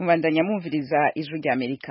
mubandanya mwumviriza ijwi rya amerika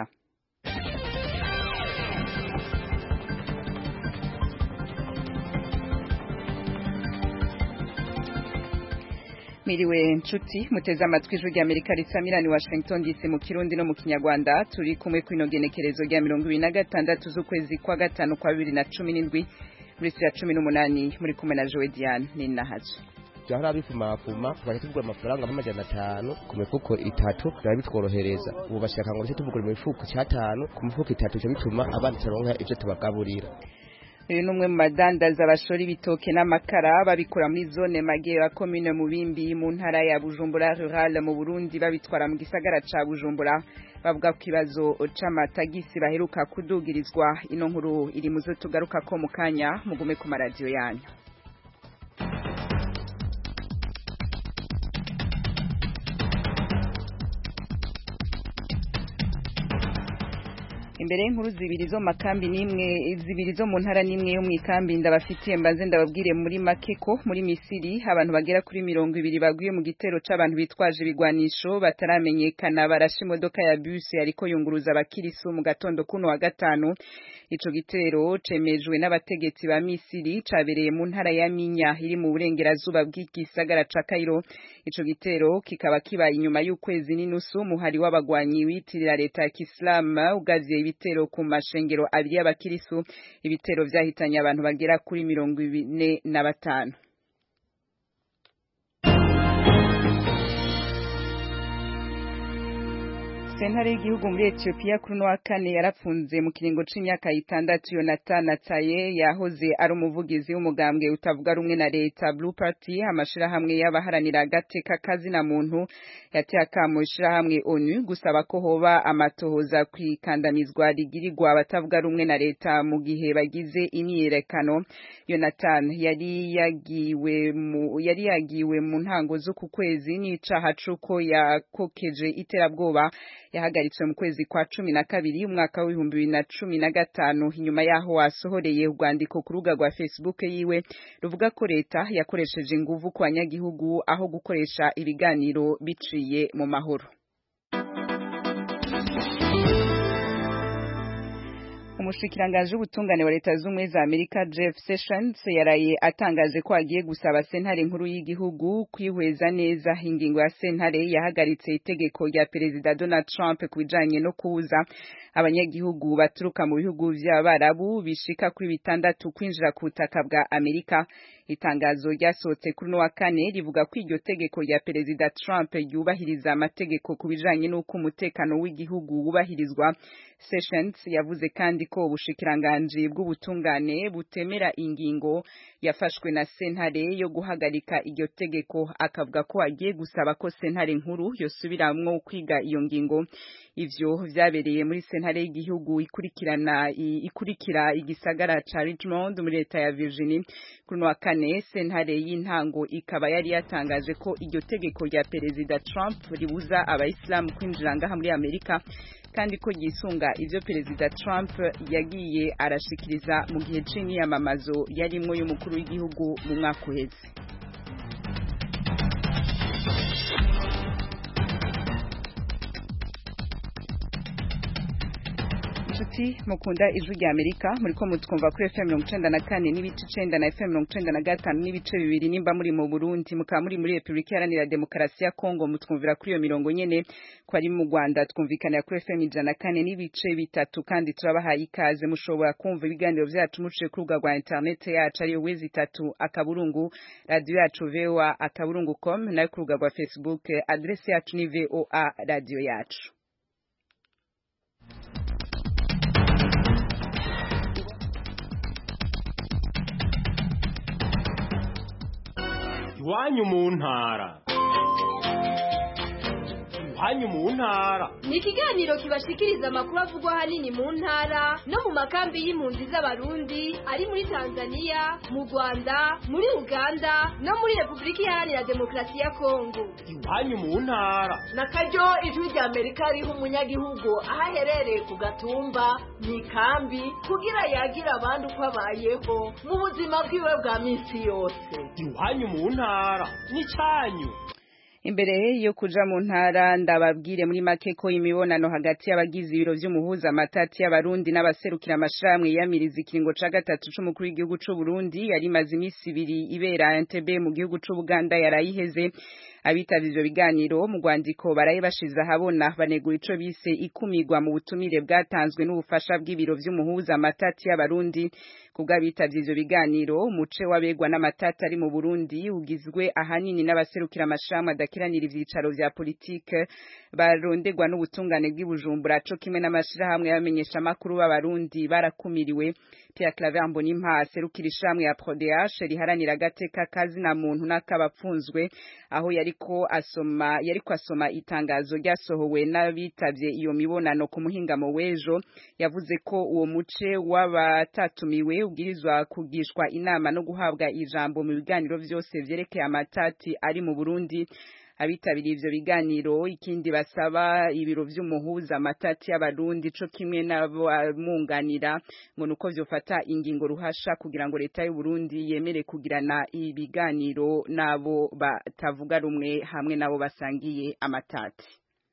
Miriwe nshuti muteze amatwi ijwi rya Amerika risamirani Washington DC mu Kirundi no mu Kinyarwanda turi kumwe kwino genekerezo rya mirongo ibiri na gatandatu z'ukwezi kwa gatanu kwa bibiri na cumi n'indwi muri ya cumi n'umunani muri kumwe na Joe Diane Ninahaje byahora bifumafuma tukajya tugura amafaranga nk'amajana atanu ku mifuko itatu byaba bitworohereza ubu bashaka ngo ndetse tuvugure mu mifuko cyatanu ku mifuko itatu cyo bituma abana turonka ibyo tubagaburira uyu ni umwe mu badandaza bashora ibitoke n'amakara babikura muri zone magera komine mubimbi mu ntara ya bujumbura rural mu burundi babitwara mu gisagara ca bujumbura bavuga ku kibazo c'amatagisi baheruka kudugirizwa ino nkuru iri muzo tugaruka ko mu kanya mugume ku maradiyo yanyu imbere y'inkuru zibiri zo makambi nimwe zibiri zo mu ntara nimwe yo mu ikambi ndabafitiye mbaze ndababwire muri makeko muri Misiri abantu bagera kuri mirongo ibiri baguye mu gitero c'abantu bitwaje ibigwanisho bataramenyekana barashe imodoka ya bus yariko yunguruza abakirisu mu gatondo kuno wa gatanu ico gitero cemejwe n'abategetsi ba Misiri cabereye mu ntara ya Minya iri mu burengerazuba bw'igisagara ca Cairo ico gitero kikaba kibaye inyuma y'ukwezi n'inusu muhari w'abagwanyi witirira leta ya Islam ugavye ibitero ku mashengero abiri y'abakirisu ibitero vyahitanye abantu bagera kuri mirongo ine na batanu sentare y'igihugu muri Ethiopia kuri wa kane yarapfunze mu kiringo c'imyaka itandatu Yonathan Ataye yahoze ari umuvugizi w'umugambwe utavuga rumwe na leta Blue Party amashirahamwe y'abaharanira agateka kazina muntu yateye akamo ishirahamwe ONU gusaba ko hoba amatohoza kwikandamizwa rigirirwa abatavuga rumwe na leta mu gihe bagize imyiyerekano Yonathan yari yagiwe mu yari yagiwe mu ntango z'uku kwezi n'icaha c'uko yakokeje iterabwoba yahagaritswe mu kwezi kwa cumi na kabiri umwaka w'ibihumbi bibiri na cumi na gatanu inyuma yaho wasohoreye urwandiko ku rubuga rwa facebook yiwe ruvuga ko leta yakoresheje inguvu ku banyagihugu aho gukoresha ibiganiro biciye mu mahoro umushikiranganji w'ubutungane wa leta z'ubumwe za amerika jeff sessions yaraye atangaje ko agiye gusaba sentare nkuru y'igihugu kwihweza neza ingingo ya sentare yahagaritse itegeko rya perezida donald trump ku bijanye no kubuza abanyagihugu baturuka mu bihugu vy'abarabu bishika kuri bitandatu kwinjira ku butaka bwa amerika itangazo ryasohotse kuri no wa kane rivuga ko iryo tegeko rya perezida Trump ryubahiriza amategeko ku bijanye n'uko umutekano w'igihugu wubahirizwa Sessions yavuze kandi ko ubushikiranganje bw'ubutungane butemera ingingo yafashwe na sentare yo guhagarika iryo tegeko akavuga ko agiye gusaba ko sentare nkuru yosubiramwo kwiga iyo ngingo ivyo vyabereye muri sentare y'igihugu ikurikirana ikurikira igisagara ca Richmond muri leta ya Virginia kuri no wa kane sentare y'intango ikaba yari yatangaje ko iryo tegeko rya perezida Trump ribuza abayisilamu kwinjira ngaha muri Amerika kandi ko yisunga ivyo perezida Trump yagiye arashikiriza mu gihe c'imyamamazo yarimwo y'umukuru w'igihugu mu mwaka uheze inshuti mukunda ijwi rya amerika muriko mutwumva kuri fm mirongo icenda na kane n'ibice icenda na fm mirongo icenda na gatanu n'ibice bibiri nimba muri mu burundi mukaba muri muri repubulika iharanira demokarasi ya kongo mutwumvira kuri iyo mirongo nyene ko ari mu rwanda twumvikanira kuri fm ijana na kane n'ibice bitatu kandi turabahaye ikaze mushobora kumva ibiganiro vyacu muciye ku rubuga rwa interinete yacu ariyo wezi itatu akaburungu radiyo yacu voa akaburungu com nayo ku rubuga rwa facebook adresi yacu ni voa radiyo yacu iwanyu mu ntara iwanyu mu ntara ni ikiganiro kibashikiriza amakuru avugwa ahanini mu ntara no mu makambi y'impunzi z'abarundi ari muri tanzania mu rwanda muri uganda no muri repubulika iharanira demokarasi ya kongo iwanyu mu ntara na karyo ijwi rya amerika riha umunyagihugu aho aherereye ku gatumba mu ikambi kugira yagira abandi uko abayeho mu buzima bwiwe bwa minsi yose iwanyu mu ntara ni cyanyu imbere yo kuja mu ntara ndababwire muri make ko imibonano hagati y'abagize ibiro vy'umuhuza amatati y'abarundi n'abaserukira amashirahamwe yiyamiriza ikiringo ca gatatu c'umukuru w'igihugu c'u Burundi yari imaze imisi ibiri ibera Entebbe mu gihugu c'u Buganda yarayiheze abitavye ivyo biganiro mu rwandiko baraye bashize ahabona banegura ico bise ikumirwa mu butumire bwatanzwe n'ubufasha bw'ibiro vy'umuhuza amatati y'abarundi kubw'abitavye ivyo biganiro umuce w'abegwa n'amatati ari mu Burundi ugizwe ahanini n'abaserukira amashirahamwe adakiranira ivyicaro vya politike barondegwa n'ubutungane bw'ibujumbura co kimwe n'amashirahamwe y'abamenyesha makuru b'abarundi barakumiriwe Pierre Claver Mbonimpa aserukira ishamwe ya PRODH riharanira agateka kazi na muntu n'akabapfunzwe aho yariko asoma yariko asoma itangazo ryasohowe n'abitavye iyo mibonano ku muhingamo w'ejo yavuze ko uwo muce w'abatatumiwe ubwirizwa kugishwa inama no guhabwa ijambo mu biganiro vyose vyerekeye amatati ari mu Burundi abitabiriye ivyo biganiro ikindi basaba ibiro vy'umuhuza amatati y'abarundi co kimwe n'abamwunganira ngo nuko vyofata ingingo ruhasha kugira ngo leta y'u Burundi yemere kugirana ibiganiro nabo batavuga rumwe hamwe nabo basangiye amatati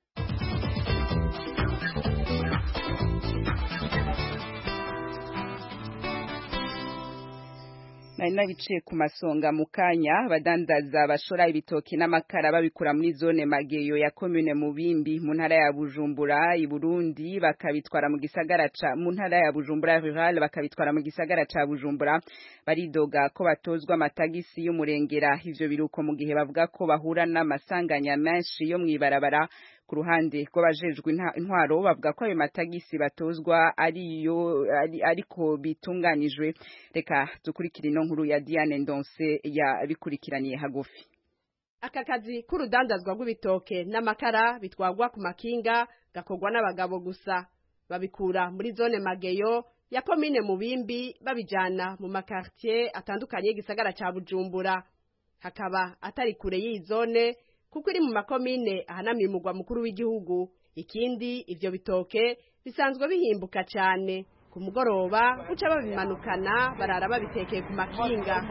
nari nabiciye ku masonga mu kanya abadandaza bashora ibitoki n'amakara babikura muri zone mageyo ya commune mubimbi mu ntara ya Bujumbura i Burundi bakabitwara mu gisagara ca mu ntara ya Bujumbura rural bakabitwara mu gisagara ca Bujumbura baridoga ko batozwa amatagisi y'umurengera ivyo biruko mu gihe bavuga ko bahura n'amasanganya menshi yo mwibarabara ku ruhande rw'abajejwe intwaro bavuga ko ayo matagisi batozwa ariyo ari, ariko bitunganijwe reka dukurikire ino nkuru ya Diane Ndonse yabikurikiraniye hagufi aka kazi k'urudandazwa rw'ibitoke n'amakara bitwagwa ku makinga gakorwa n'abagabo gusa babikura muri zone mageyo ya komine mubimbi babijana mu makartier atandukanye y'igisagara ca bujumbura hakaba atari kure y'iyi zone kuko iri mu makomine ahanamiye umugwa mukuru w'igihugu ikindi ivyo bitoke bisanzwe bihimbuka cane ku mugoroba guca babimanukana barara babitekeye ku makinga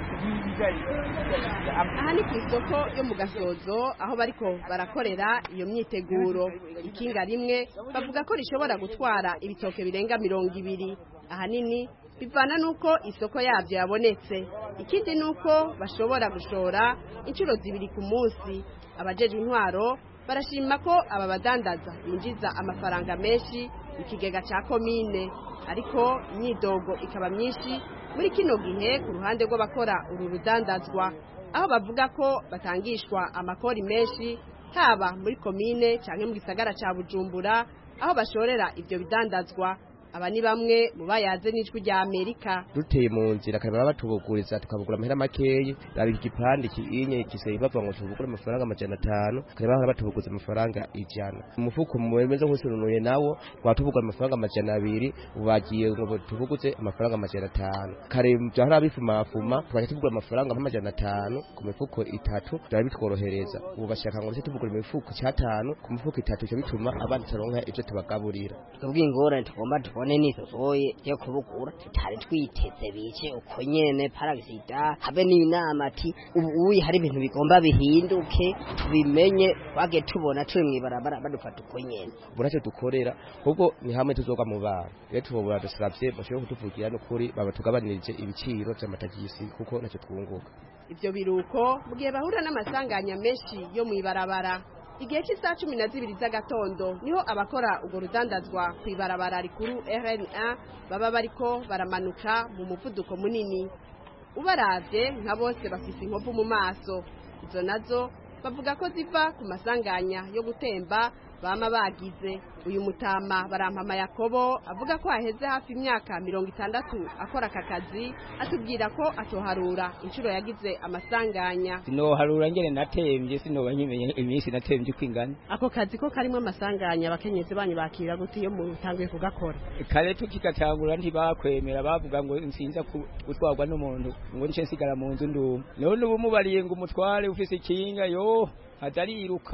aha ni ku isoko yo mu gasozo aho bariko barakorera iyo myiteguro ikinga rimwe bavuga ko rishobora gutwara ibitoke birenga mirongo ibiri ahanini bivana nuko isoko yabyo yabonetse ikindi nuko bashobora gushora inshuro zibiri ku munsi abajejwe intwaro barashima ko aba badandaza binjiza amafaranga menshi mu kigega ca komine ariko imyidogo ikaba myinshi muri kino gihe ku ruhande rw'abakora uru rudandazwa aho bavuga ko batangishwa amakori menshi haba muri komine canke mu gisagara ca bujumbura aho bashorera ivyo bidandazwa aba ni bamwe mu bayaze n'ijwi rya Amerika duteye mu nzira kareba batubuguriza tukabugura amahera makeyi raba igipande kinye kiseye bavuga ngo tubugure amafaranga amajana atanu kareba bahora batubuguza amafaranga ijana umufuko mwemeze nk'usununuye nawo twatubugura amafaranga amajana abiri ubagiye ngo tubuguze amafaranga amajana atanu kare byahora bifumafuma twaje tubugura amafaranga nk'amajana atanu ku mifuko itatu byari bitworohereza ubu bashaka ngo ndetse tubugura imifuko cyatanu ku mifuko itatu cyo bituma abandi taronka ivyo tubagaburira twebwe ingorane tugomba tubone nisosoye yo kubukura tutari twiteze bice uko nyene paragisida habe n'inama ati ubu uyi hari ibintu bigomba bihinduke tubimenye twage tubona turi mwibarabara badufata uko nyene burace dukorera ahubwo ni hamwe tuzoga mu bana rero tubobora dusabye bashobora kutuvugira n'ukuri baba tugabanirije ibiciro vy'amatagisi kuko nacyo twunguka ivyo biruko mu gihe bahura n'amasanganya menshi yo mwibarabara igihe cy'isaha cumi na zibiri z'agatondo niho abakora urwo rudandazwa ku ibarabara rikuru rna baba bariko baramanuka mu muvuduko munini ubaravye nka bose bafise inkovu mu maso izo nazo bavuga ko ziva ku masanganya yo gutemba bama bagize uyu mutama barampama yakobo avuga ko haheze hafi imyaka mirongo itandatu akora aka kazi atubwira ko atoharura inshuro yagize amasanganya sinoharura ngene natemvye sinoba nkimenye iminsi natemvye uko ingana ako kazi ko karimo amasanganya abakenyezi banyu bakira gute iyo mutanguye kugakora kare tukigatangura ntibakwemera bavuga ngo nsinza gutwarwa n'umuntu ngo nice nsigara mu nzu ndumwe none ubu mubariye ngo umutware ufise ikinga yo atariruka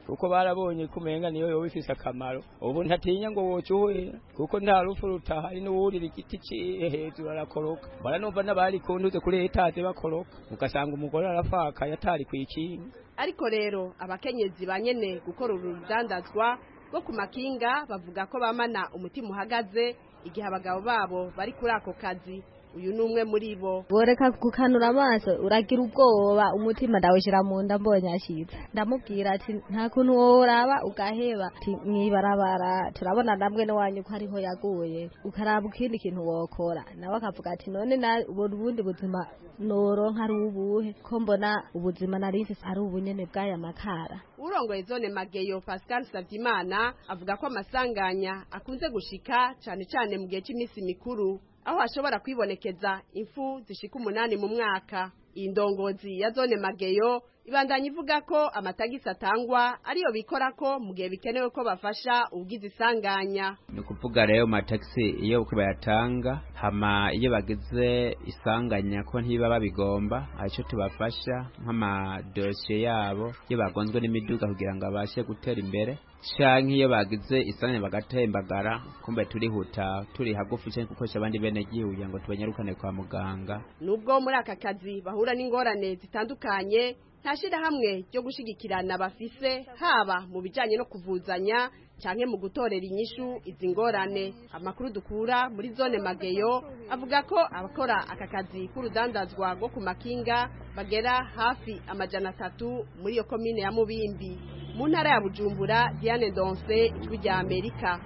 kuko barabonye kumenga niyo yoba ifise akamaro ubu ntatinya ngo wocuhera kuko nta rufu rutahari n'uwurira igiti ciye hejuru arakoroka baranumva n'abari kunduze kuri etaje bakoroka ugasanga umugore arafakaye atari kwikinga ariko rero abakenyezi banyene gukora uru rudandazwa rwo ku makinga bavuga ko bamana umutima uhagaze igihe abagabo babo bari kuri ako kazi uyu ni umwe muri bo boreka gukanura amaso uragira ubwoba umutima ndawushyira mu nda mbonye ashyitse ndamubwira ati nta kuntu woraba ugaheba ati mwibarabara turabona namwe n'iwanyu ko ariho yaguye ukaraba ikindi kintu wokora nawe akavuga ati none ubona ubundi buzima noronka ari ubuhe ko mbona ubuzima nari mfise ari ubunyene bw'aya makara urongoye zone mageyo pascal savyimana avuga ko amasanganya akunze gushika cane cane mu gihe cy'iminsi mikuru aho hashobora kwibonekeza impfu zishika umunani mu mwaka iyi ndongozi ya zone mageyo ibandanya ivuga ko amatagisi atangwa ariyo bikora ko mu gihe bikenewe ko bafasha ubwiza isanganya ni ukuvuga rero amatagisi iyo bayatanga hama iyo bagize isanganya ko ntiba babigomba aricyo tubafasha nk'amadosiye yabo iyo bagonzwe n'imiduga kugira ngo babashe gutera imbere canke iyo bagize isanganya bagatembagara kumbe turihuta turi hagufi canke gukoresha abandi bene gihugu kugira ngo tubanyarukane kwa muganga nubwo muri aka kazi bahura n'ingorane zitandukanye nta shirahamwe ryo gushigikirana bafise haba mu bijanye no kuvuzanya canke mu gutorera inyishu izi ngorane amakuru dukura muri zone mageyo avuga ko abakora aka kazi k'urudandazwa rwo ku makinga bagera hafi amajana atatu muri iyo komine ya mubimbi mu ntara ya bujumbura diane donse ijwi rya amerika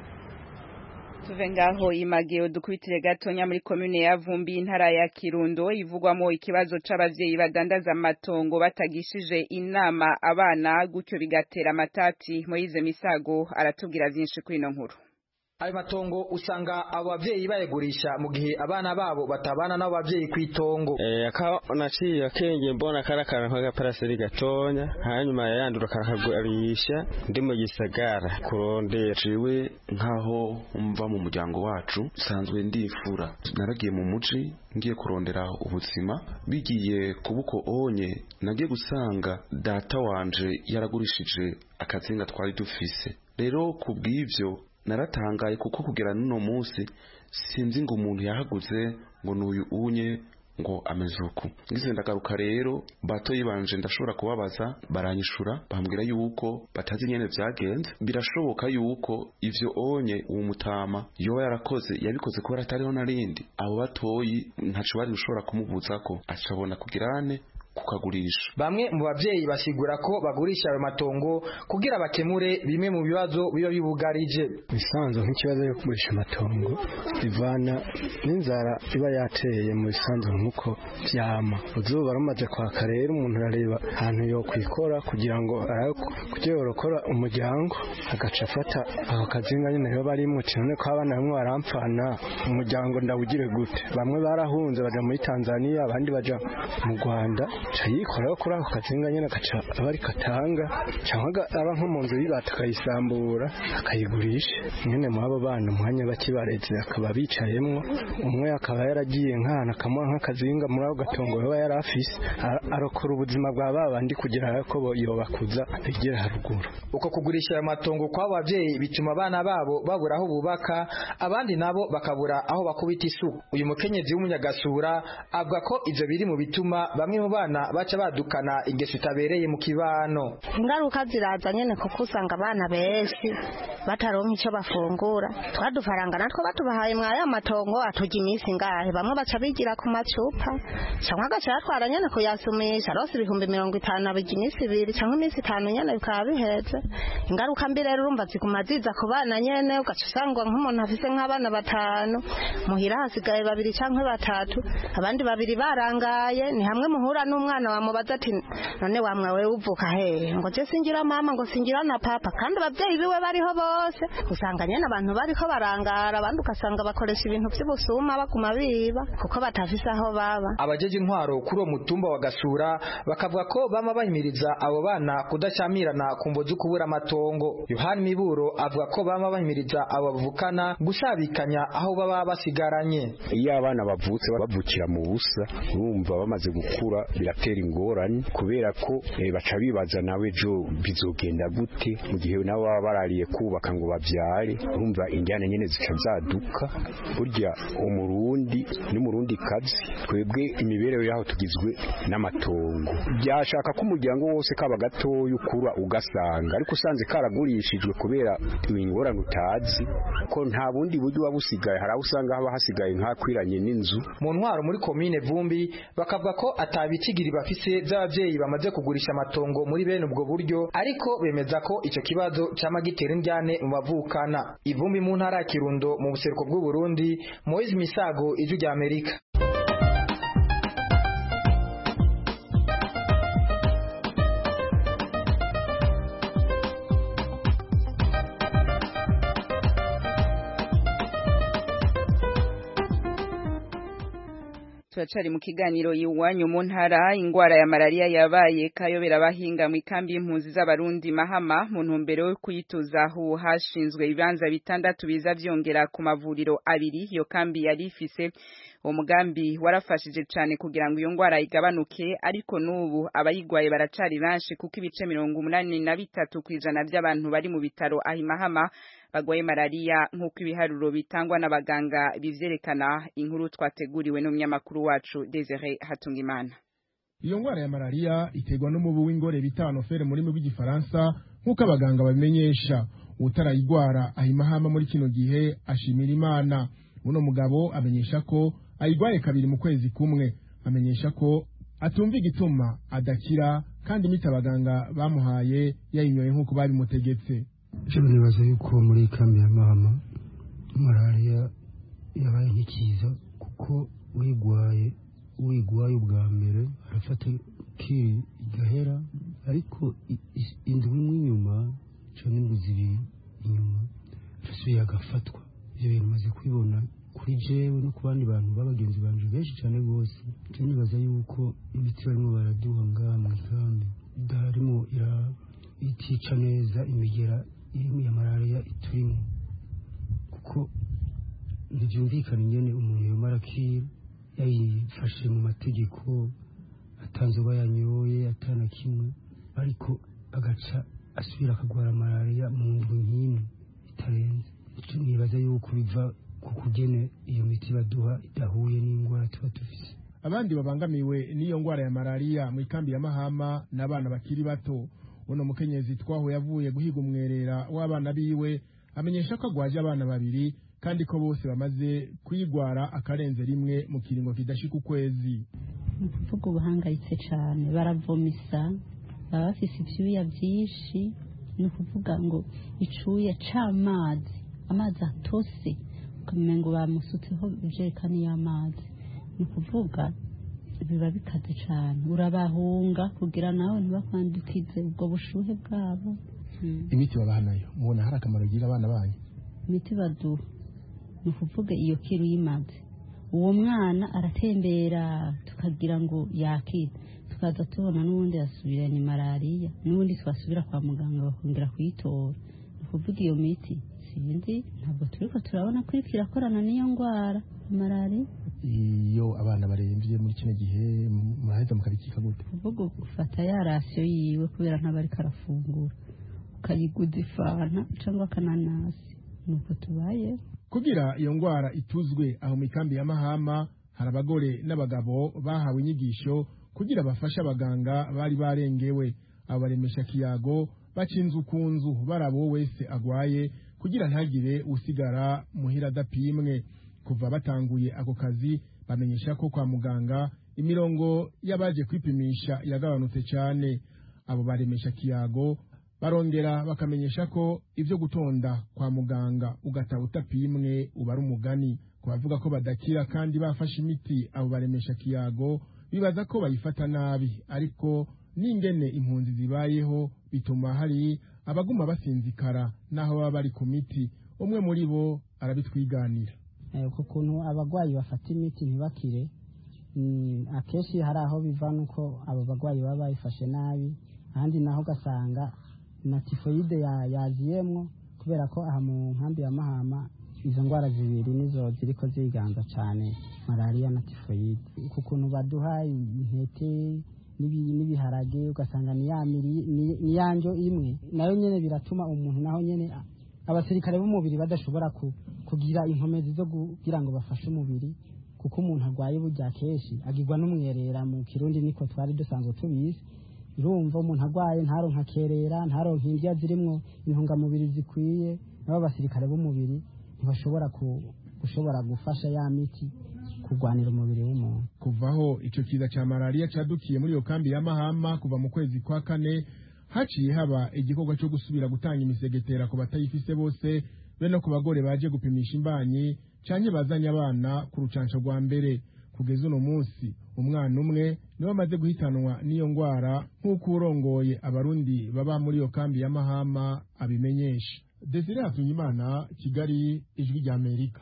tuve ngaho imageo dukubitire gatonya muri komune ya Vumbi intara ya Kirundo ivugwamo ikibazo c'abavyeyi badandaza amatongo batagishije inama abana gutyo bigatera amatati Moize Misago aratubwira vyinshi kuri ino nkuru ayo matongo usanga abo bavyeyi bayagurisha mu gihe abana babo batabana n'abo bavyeyi kw'itongo eh aka naciye akenge mbona karakara nk'agaparaseri gatonya hanyuma yayandura karakagurisha ndi mu gisagara kurondera ciwe nkaho mva mu muryango wacu sanzwe ndifura naragiye mu muci ngiye kurondera ubuzima bigiye kubuko onye nagiye gusanga data wanje yaragurishije akazinga twari dufise rero kubw'ivyo naratangaye kuko kugera n'uno munsi sinzi ngo umuntu yahaguze ngo n'uyu unye ngo ameze uku ngize ndagaruka rero bato yibanje ndashobora kubabaza baranyishura bambwira yuko batazi nyene vyagenze birashoboka yuko ivyo onye uwo mutama yoba yarakoze yabikoze kubera atariho narindi abo batoyi ntaco bari gushobora kumubuzako acabona kugirane kukagurisha bamwe mu bavyeyi basigura ko bagurisha ayo matongo kugira bakemure bimwe mu bibazo biba bibugarije bisanzwe nk'ikibazo yo kugurisha amatongo bivana n'inzara iba yateye mu bisanzwe nk'uko vyama uzuba rumaze kwaka rero umuntu arareba ahantu yo kwikora kugira ngo kugira yorokora umuryango agaca afata ako kazinga nyene rero barimwo none ko abana bamwe barampfana umuryango ndawugire gute bamwe barahunze baja muri Tanzania abandi baja mu Rwanda yikoraho kuri ako kazinga nyine agaca aba ari katanga cyangwa aba nko mu nzu y'ibata akayisambura akayigurisha nyine muri abo bana umwanya bakibaretse akaba bicayemwo umwe akaba yaragiye nk'ahantu akamuha nk'akazinga muri ako gatongo yaba yari afise arokora ubuzima bwa babandi kugira ko yobakuza bigera haruguru uko kugurisha ayo matongo kw'abo babyeyi bituma abana babo babura aho bubaka abandi nabo bakabura aho bakubita isuku uyu mukenyezi w'umunyagasura avuga ko ivyo biri mu bituma bamwe mu bana baca badukana ingeso itabereye mu kibano ingaruka ziraza nyene kuko usanga abana benshi bataronka ico bafungura twadufaranga natwo batubahaye mwaya matongo atuja iminsi ngahe bamwe baca bigira ku macupa canke agaca yatwara nyene kuyasumisha rose ibihumbi mirongo itanu abija iminsi ibiri canke iminsi itanu nyene bikaba biheze ingaruka mbi rero urumva ziguma ziza ku bana nyene ugaca usanga nk'umuntu afise nk'abana batanu muhira hasigaye babiri canke batatu abandi babiri barangaye ni hamwe muhura n'umwana wamubaza ati none wamwe wewe uvuka hehe ngo je singira mama ngo singira na papa kandi abavyeyi biwe bariho bose usanga nyene abantu bariko barangara abandi ugasanga bakoresha ibintu vy'ubusuma baguma biba kuko batafise aho baba abajeje intwaro kuri uwo mutumba wa gasura bakavuga ko bama bahimiriza abo bana kudacamirana ku mvo zo kubura amatongo yohani miburo avuga ko bama bahimiriza abo bavukana gusabikanya aho baba basigaranye iyo abana bavutse bavukira mu busa urumva bamaze gukura gutera ingorane kubera ko eh, baca bibaza nawe ejo bizogenda gute mu gihe nabo baba barariye kubaka ngo bavyare urumva injyana nyene zica zaduka burya umurundi n'umurundi kazi twebwe imibereho yaho tugizwe n'amatongo byashaka ko umuryango wose kaba gatoya ukura ugasanga ariko usanze karagurishijwe kubera ingorane utazi ko nta bundi buryo buba busigaye hari aho usanga haba hasigaye nk'akwiranye n'inzu mu ntwaro muri komine vumbi bakavuga ko atabikigiri bafise by'ababyeyi bamaze kugurisha amatongo muri bene ubwo buryo ariko bemeza ko icyo kibazo cyama gitera indyane mu bavukana ivumbi mu ntara ya kirundo mu buseruko bw'u Burundi Moise Misago ijwi rya Amerika turacari mu kiganiro iwanyu mu ntara ingwara ya malaria yabaye kayobera abahinga mu ikambi y'impunzi z'abarundi mahama mu ntumbero yo kuyituza aho hashinzwe ibibanza bitandatu biza vyongera ku mavuriro abiri iyo kambi yari ifise uwo mugambi warafashije cyane kugira ngo iyo ngwara igabanuke ariko n'ubu abayigwaye baracari benshi kuko ibice mirongo umunani na bitatu kw'ijana by'abantu bari mu bitaro ahimahama bagwaye malaria nk'uko ibiharuro bitangwa n'abaganga bivyerekana inkuru twateguriwe n'umunyamakuru wacu Desire Hatungimana iyo ngwara ya malaria iterwa n'umubu w'ingore bita anofere muri rw'igifaransa nk'uko abaganga babimenyesha utarayigwara ahimahama muri kino gihe ashimira imana uno mugabo amenyesha ko ayigwaye kabiri mu kwezi kumwe amenyesha ko atumva igituma adakira kandi imiti abaganga bamuhaye yayinyoye nk'uko babimutegetse ejo nibaza yuko muri kambi ya mama malariya yabaye nk'ikiza kuko uyigwaye uyigwaye ubwa mbere arafata kiri igahera ariko indwi imwe inyuma cyangwa indwi zibiri inyuma arasubiye agafatwa ibyo bintu maze kubibona kuri jewe no ku bandi bantu b'abagenzi banje benshi cyane rwose cyo nibaza yuko imiti barimo baraduha ngaha mu ikambi idarimo itica neza imigera irimo ya malariya iturimo kuko ntibyumvikana ingene umuntu yomara akira yayifashe mu mategeko atanzoba yanyoye atana kimwe ariko agaca asubira akagwara malariya mu ndwi nk'imwe itarenze nibaza yuko biva ku kugene iyo miti baduha idahuye n'indwara tuba dufise abandi babangamiwe n'iyo ngwara ya malariya mu ikambi ya mahama n'abana bakiri bato uno mukenyezi twaho yavuye guhiga umwerera w'abana biwe amenyesha ko agwaje abana babiri kandi ko bose bamaze kuyigwara akarenze rimwe mu kiringo kidashika ukwezi ni ukuvuga ubuhangayitse cyane baravomisa baba bafise ivyuya vyinshi ni ukuvuga ngo icuya c'amazi amazi atose ukamenya ngo bamusutseho ijerekani y'amazi ni ukuvuga biba bikaze cyane urabahunga kugira nawe ntibakwandukize ubwo bushuhe bwabo imiti babaha nayo mubona hari akamaro igira abana banyu imiti baduha ni ukuvuga iyo kiru y'imazi uwo mwana aratembera tukagira ngo yakire tukaza tubona n'ubundi yasubiranye malariya n'ubundi twasubira kwa muganga bakongera kuyitora ni ukuvuga iyo miti sinzi ntabwo turi ko turabona ko iriko irakorana n'iyo ndwara malariya iyo abana barembye muri kino gihe muraheza mukabikika gute kuvuga ufata ya rasiyo yiwe kubera ntaba ariko arafungura ukayiguza ifanta cyangwa akananasi nuko tubaye kugira iyo ngwara ituzwe aho mu ikambi ya mahama hari abagore n'abagabo bahawe inyigisho kugira bafashe abaganga bari barengewe abo baremesha kiyago baca inzu ku nzu baraba uwo wese agwaye kugira ntagire usigara muhira adapimwe kuva batanguye ako kazi bamenyesha ko kwa muganga imirongo y'abaje kwipimisha yagabanutse cyane abo baremesha kiyago barongera bakamenyesha ko ibyo gutonda kwa muganga ugataha utapimwe uba ari umugani ku bavuga ko badakira kandi bafashe imiti abo baremesha kiyago bibaza ko bayifata nabi ariko n'ingene impunzi zibayeho bituma hari abaguma basinzikara n'aho baba bari ku miti umwe muri bo arabitwiganira ku kuntu abarwayi bafata imiti ntibakire akenshi hari aho biva nuko abo barwayi baba bayifashe nabi ahandi naho ugasanga na tifoyide yaziyemwo kubera ko aha mu nkambi ya mahama izo ndwara zibiri nizo ziriko ziganza cyane malariya na tifoyide ku kuntu baduha intete n'ibi- n'ibiharage ugasanga ni ya miri- ni- ni ya ndyo imwe nayo nyene biratuma umuntu naho nyene a- abasirikare b'umubiri badashobora ku- kugira inkomezi zo kugira ngo bafashe umubiri kuko umuntu arwaye burya kenshi agirwa n'umwerera mu kirundi niko twari dusanzwe tubizi urumva umuntu arwaye ntaronka akerera ntaronka indya zirimwo intungamubiri zikwiye nabo abasirikare b'umubiri ntibashobora ku- gushobora gufasha ya miti kurwanira umubiri w'umuntu kuvaho ico kiza ca malaria cadukiye muri iyo kambi ya Mahama kuva mu kwezi kwa kane haciye haba igikorwa cyo gusubira gutanga imisegetera ku batayifise bose be no ku bagore baje gupimisha imbanyi canke bazanye abana ku rucanco rwa mbere kugeza uno munsi umwana umwe niwe amaze guhitanwa n'iyo ngwara nk'uko urongoye abarundi baba muri iyo kambi ya Mahama abimenyesha Desire Hatunyimana Kigali ijwi rya Amerika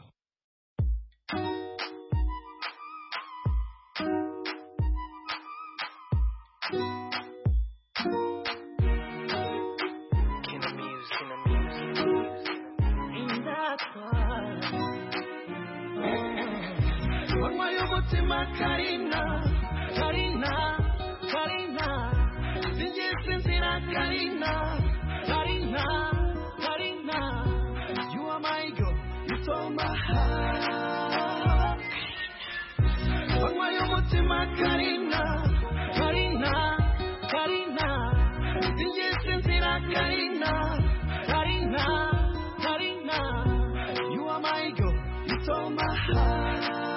Manywa y'umutima Karina Karina Karina Sinjye sinzira Karina Karina Karina You are my girl You stole my heart Manywa y'umutima Karina Karina Karina Sinjye sinzira Karina Karina Karina You are my girl You stole my heart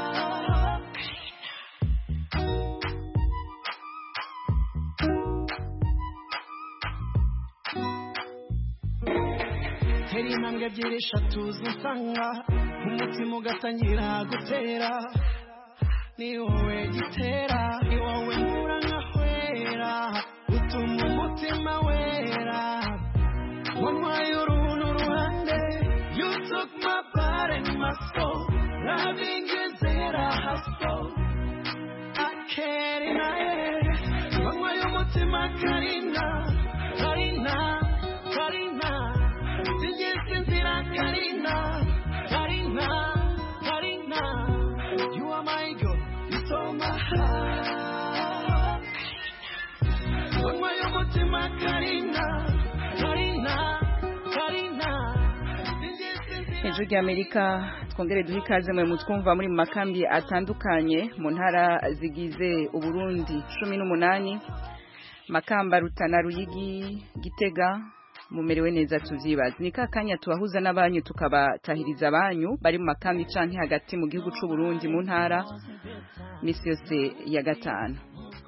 tera intambwe ebyiri eshatu zisanga umutima ugatangira gutera ni wowe gitera ni wowe nkura nkahwera utuma umutima wera wanywaye uruntu ruhande you took my part and my soul loving is there I hustle I can't deny it wanywaye umutima Karina Karina Karina Sinjye sinzira Karina Karina Karina You are my girl You stole my heart Wanywaye umutima Karina Karina Karina hejuru ry'amerika twongere duhe ikaze mwe mutwumva muri mu makambi atandukanye mu ntara zigize uburundi cumi n'umunani makamba rutana ruyigi gitega mumerewe neza tuvyibaza ni ka kanya tubahuza n'abanyu tukabatahiriza abanyu bari mu makambi canke hagati mu gihugu c'u Burundi mu ntara misi yose ya gatanu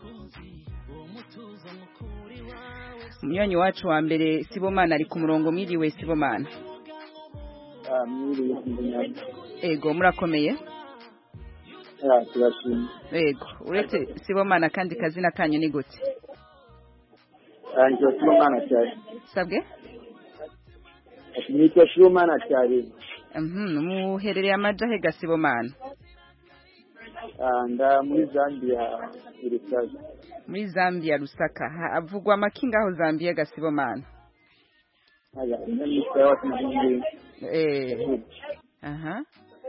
umunywanyi wacu wa mbere sibomana ari ku murongo mwiriwe sibomana ego murakomeye turashimye ego uretse sibomana kandi kazina kanyu ni gute nitwa sibomana cyane sabwe nitwa sibomana cyane Mhm, muherereye amaja he gasibomana nda muri zambia irisaje muri zambia rusaka havugwa amakinga aho zambia gasibomana aya nitwa wasinzi eh aha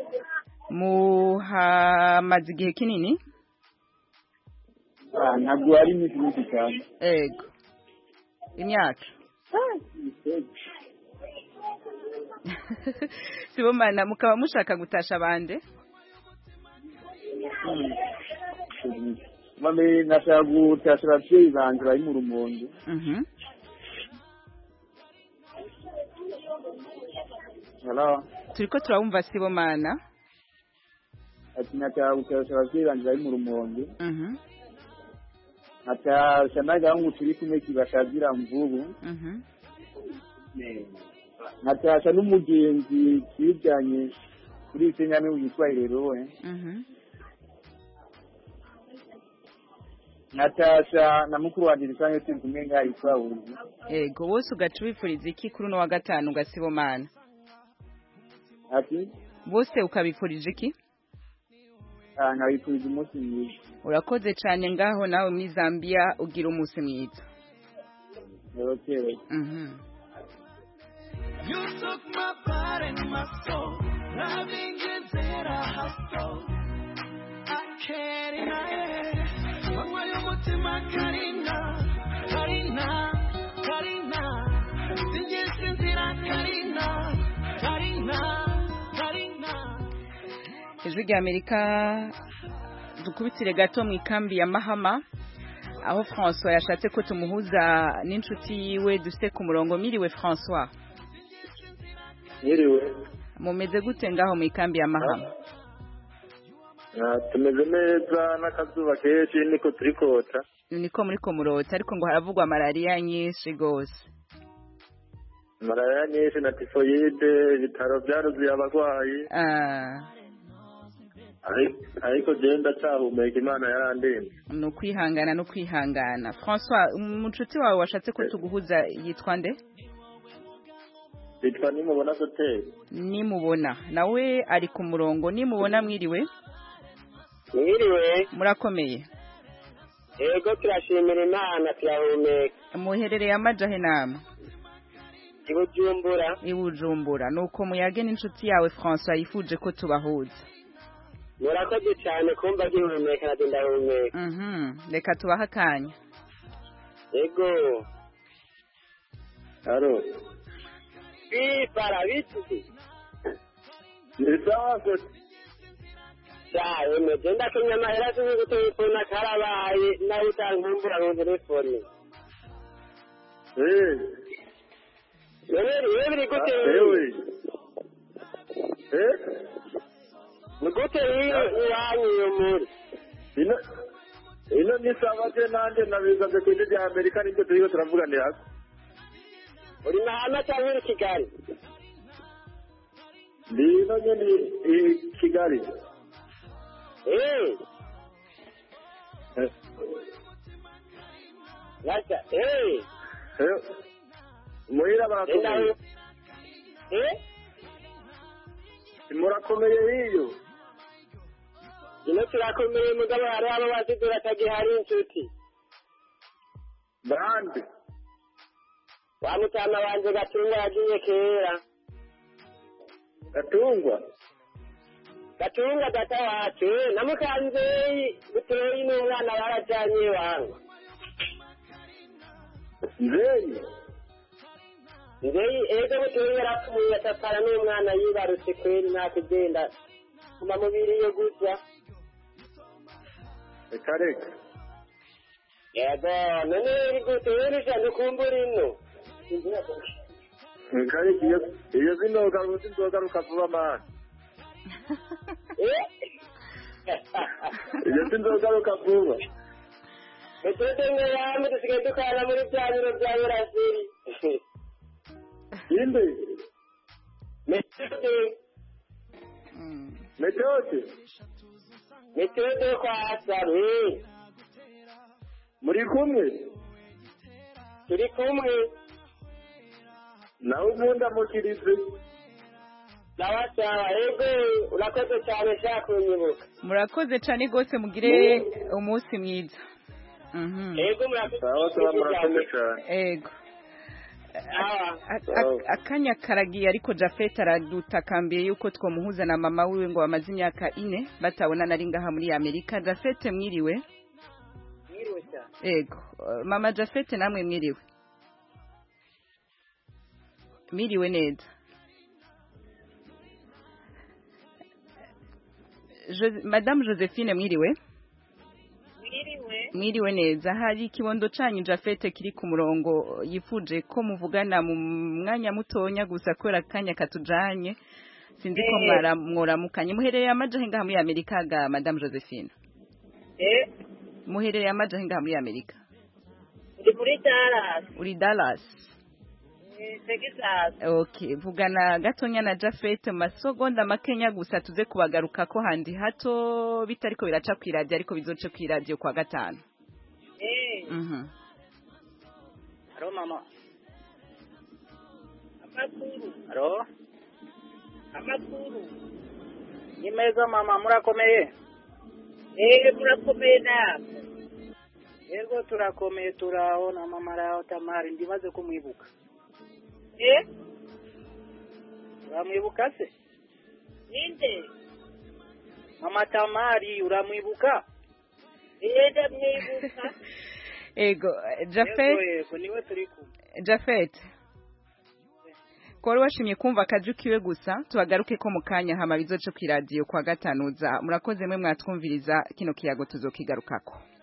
muhamaze igihe kinini ntabwo ari iminsi myinshi cyane ego imyaka sibomana mukaba mushaka gutasha abande mame nashaka gutasha ababyeyi banjye bari mu rumondo Mhm. Hello? turiko turabumva sibomana ati nashaka gutasha ababyeyi banjye bari mu rumondo Mhm, natasha n'agahungu turi kumwe kibashazira mvubu mhm. natasha n'umugenzi twiganye kuri senyame witwa Irerowe Mhm. natasha na mukuru wanjye dusanzwe turi kumwe ngaho yitwa Uzi ego wose ugaca ubifuriza iki kuri uno wa gatanu gasibomana ati bose ukabifurije iki ah, nkabifuriza umunsi mwiza urakoze cyane ngaho nawe muri zambia ugira umunsi mwiza okay. Mhm. You took my part and my soul. Loving is there I hustle. I can't deny it. Wanywaye umutima Karina ijwi rya amerika dukubitire gato mu ikambi ya mahama aho francois yashatse ko tumuhuza n'inshuti yiwe dufite ku murongo miriwe francois Mwiriwe. mumeze gute ngaho mu ikambi ya mahama Ah, tumeze neza n'akazuba kenshi niko turi kota niko muri ko murota ariko ngo haravugwa malariya nyinshi rwose malariya nyinshi na tifoyide ibitaro byaruzuye abarwayi Ah, Ari- ariko jewe ndacyahumeka imana yarandinze ni ukwihangana no kwihangana francois umunshuti wawe washatse ko tuguhuza yitwa nde bitwa nimubona hoteli nimubona nawe ari ku murongo nimubona mwiriwe mwiriwe murakomeye yego turashimira imana turahumeka muherereye amajahe nama i bujumbura i bujumbura nuko muyage n'inshuti yawe francois yifuje ko tubahuza murakoze cyane kumva gihumeka nabyo ndahumeka Mhm, reka tubahe akanya yego haro bifara bituzi ni sawa se sawe meze ndakenye amahera sinzi gutelefona karabaye nawe utankumbura mu telefoni eh none rero biri gute ewe eh ni gute rero iwanyu iyo muri ino ino ni sawa je nanje nabizaze ku ijwi rya amerika nibyo turiko turavuganira uri mahama cyangwa uri kigali ndi ino nyene i kigali eh Eh, Lacha, eh eh, muhira barakomeye eh murakomeye hiyo ino turakomeye mugabo hari abo basize batagihari inshuti bande wa mutama wanje gatunga yagiye kera gatungwa gatunga data wacu eh, na mukanzeyi butoyi n'umwana barajanye wangu nzeyi nzeyi ego butoyi yarapfuye atapfana n'umwana yibarutse kweri nta kugenda kuma mubiri yo gutya reka reka yego none iri gute wirusha ndukumbura ino reka reka iyo iyo zinogaruka sinzogaruka vuba mani iyo sinzogaruka vuba metode ngo yamwe dusigaye dukana muri bya biro bya burasiri inde metode metode metode yo kwa sabe muri kumwe turi kumwe nawe ubundi amukirize sawa sawa ego urakoze cyane shaka kunyibuka murakoze cyane rwose mugire umunsi mwiza Mhm. ego murakoze sawa sawa murakoze cyane ego A- a- akanya karagiye ariko jafet aradutakambiye yuko twomuhuza na mama wiwe ngo bamaze imyaka ine batabonana ari ngaha muri amerika jafet mwiriwe mwiriwe cyane ego Eh, mama jafet namwe mwiriwe mwiriwe neza Jo- madame josephine mwiriwe mwiriwe mwiriwe neza hari ikibondo canyu jafete kiri ku murongo yifuje ko muvugana mu mwanya mutonya gusa kubera akanya katujanye sinzi ko Eh. mwara- mworamukanye muherereye amajahe ngaha muri amerika ga madame josephine eh muherereye amajahe ngaha muri amerika ndi muri Dallas uri dallas eh, Texas okay vugana gatonya na jafete mu masegonda makenya gusa tuze kubagaruka ko handi hato bitariko biraca kw'iradiyo ariko bizoce kw'iradiyo kwa gatanu eh mhm haro mama amakuru haro amakuru ni meza mama murakomeye eh murakomeye namwe yego turakomeye turabona mama raho tamari ndibaze ko mwibuka eh uramwibuka se ninde mama tamari uramwibuka eh ndamwibuka ego yego jafete yego niwe turi kumwe Jafet Kwa washimye kumva akaju kiwe gusa tubagaruke ko mu kanya hama bizoce ku radio kwa gatanuza murakoze mwe mwatwumviriza kino kiyago tuzokigarukako